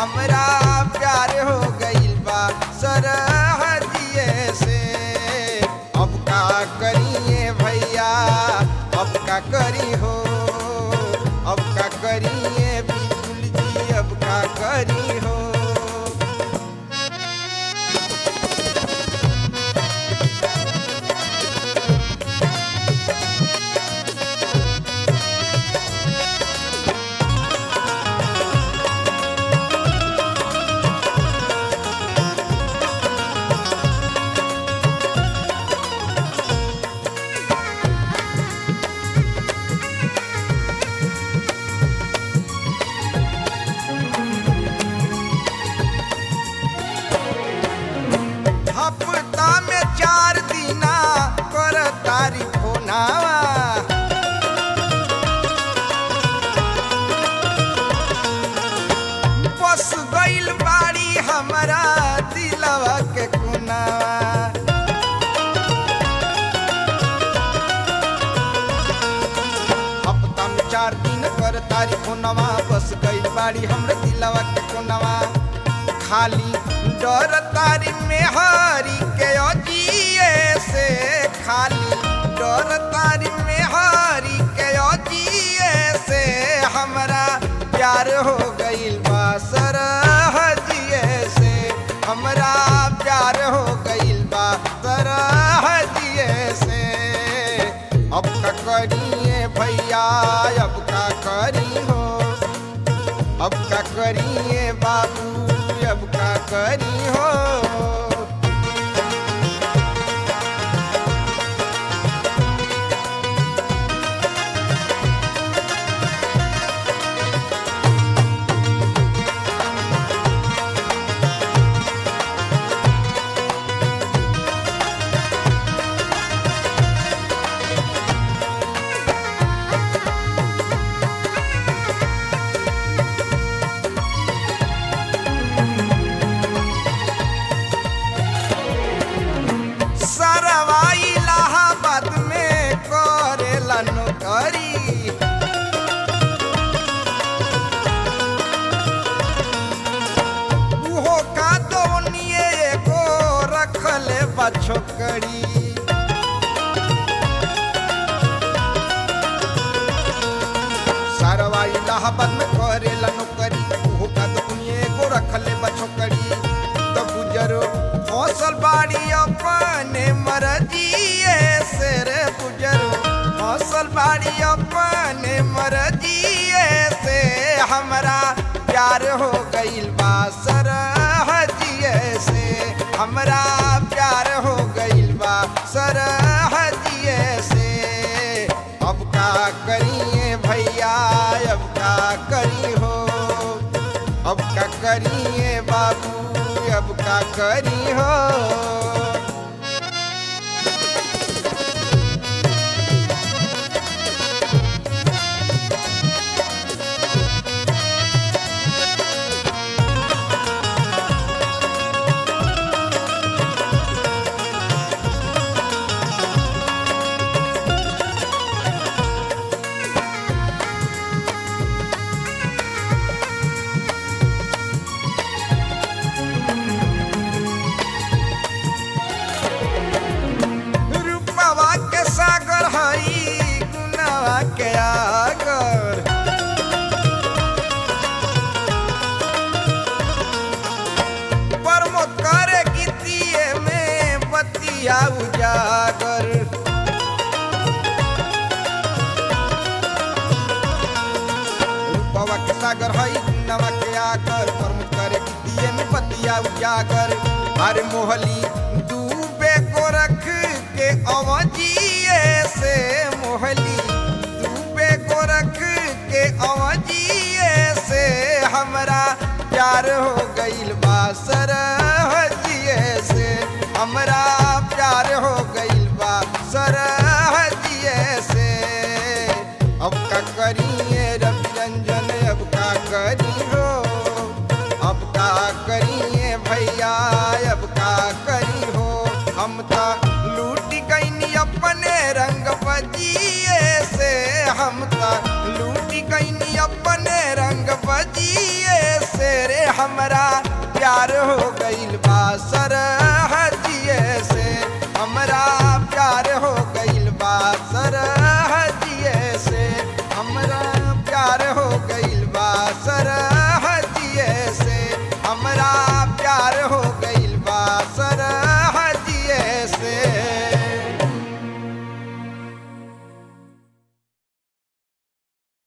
हमरा प्यार हो गइल बा सरहजिए से अब का करिए भैया अब का करी हो अब का करिए बिल्कुल जी अब का करी हो हफ्ता में चार दिना कर तारी फोनावा बस गइल बाड़ी हमारा दिलवा के कुनावा हफ्ता में चार दिन कर तारी फोनवा बस गइल बाड़ी हमरे दिलवा के कोनवा खाली डर तारी में हरी के अजिए से खाली डर तारी में हरी के अजिए से हमरा प्यार हो गइल बा सरहजिए से हमरा प्यार हो गइल बा सरहजिए से अब का करिए भैया अब का करी हो अब का करिए बाबू अब का करी हो सरवा इलाहाबाद में करेला नौकरी उहो का दोनिए एगो रखले बा छोकरी सरवा इलाहाबाद में करेला नौकरी उहो का दोनिए एगो रखले बा छोकरी तो गुजरो फसल बाड़ी अपने मर्जिए से रे गुजरो फसल बाड़ी अपने मर्जिए से हमरा प्यार हो गइल बा सरहजिए से हमरा प्यार हो गइल बा सरहजिए से अब का करिए भैया अब का करी हो अब का करिए बाबू अब का करी हो रूपवा के सागर हई गुनावा के आगर प्रमोद करे गीतिए में बतिया उजागर रूपवा के सागर हई गुनावा के आगर प्रमोद करे गीतिए में बतिया उजागर अरे मोहली डूबे को रख के अवजिए से मोहली डूबे को रख के अवजिए से हमरा प्यार हो गइल बा सरहजिए से हमरा प्यार हो गइल बा सरहजिए से अब का करिए रवि रंजन अब का करी हो अब का करिए भैया अब का करी हो हम तो लूट गईनी अपने रंग बजिए से हम तो लूट गईनी अपने रंग बजिए से रे हमरा प्यार हो गइल बा सरहजिए से हमरा प्यार हो गइल बा सरहजिए से हमरा प्यार हो गइल बा सरहजिए से हमरा